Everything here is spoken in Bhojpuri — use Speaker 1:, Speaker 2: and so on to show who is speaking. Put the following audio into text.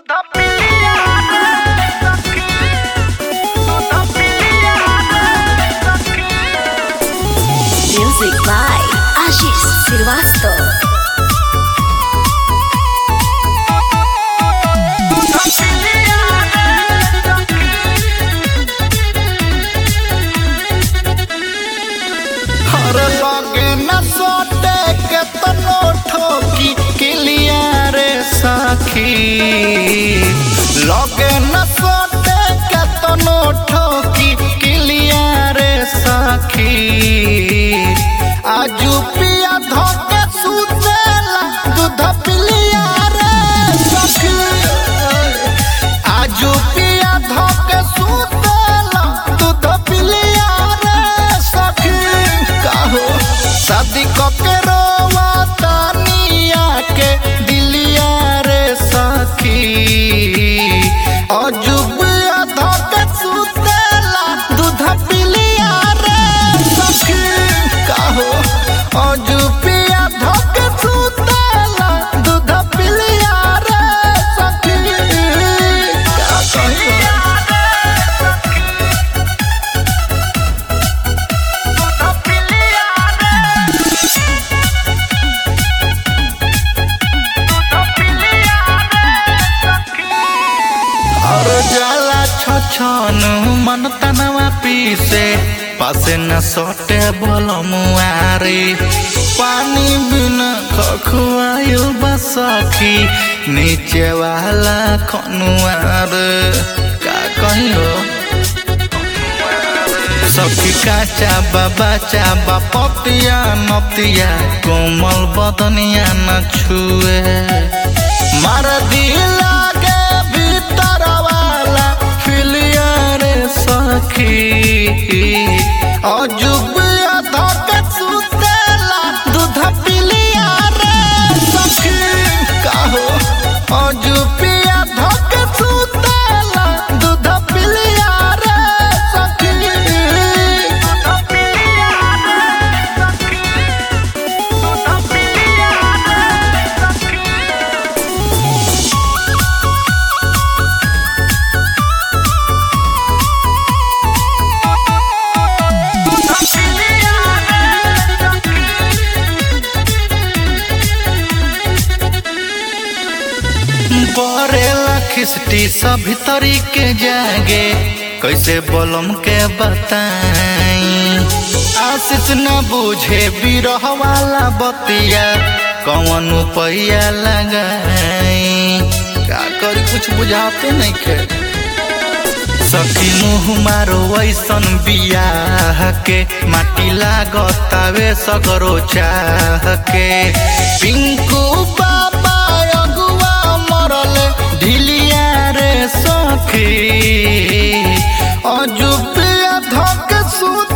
Speaker 1: Music by Ashish Srivastava.
Speaker 2: हर लगे न सोटे के तनो ठोकी किलिया रे सखी लगे न सोटे के तनो ठोकी किलिया रे सखी आजू पिया धोके सुतेला दूध पिलिया रे सखी आजू पिया धोके सुतेला दूध पिलिया रे सखी काहो शादी कके रोवा तानिया के दिलिया रे सखी अजुबिया धोके सुतेला दूध पिलिया रे सखी काहो अजुबिया धोके सुतेला दूध पिलिया रे सखी का कहियो और जाला छछन मन तनवा पीसे पासे न सोटे बोलो मुआरी पानी बिना खखुआयो बसखी नीचे वाला खनुआर का कहियो सखी काचा बाबा चाबा पतिया नतिया कोमल बदनिया न छुए मार दिला के भीतर वाला फिलिया रे सखी अजुबिया धके सुतेला दूध पिलिया रे सखी काहो अजुबिया धके सुतेला दूध पिलिया रे सखी बरेला खिस्टी सभी तरीके जागे कैसे बोलम के बताई आशीष न बुझे बिरह वाला बतिया कौन पैया लगाई का करी कुछ बुझाते नहीं खे सखी मुँह मारो ऐसन बियाह के माटी लागतावे सगरो चाह के पिंकू बाबा अगुआ मरल ढिलिया रे सखी अजुबिया धक सुत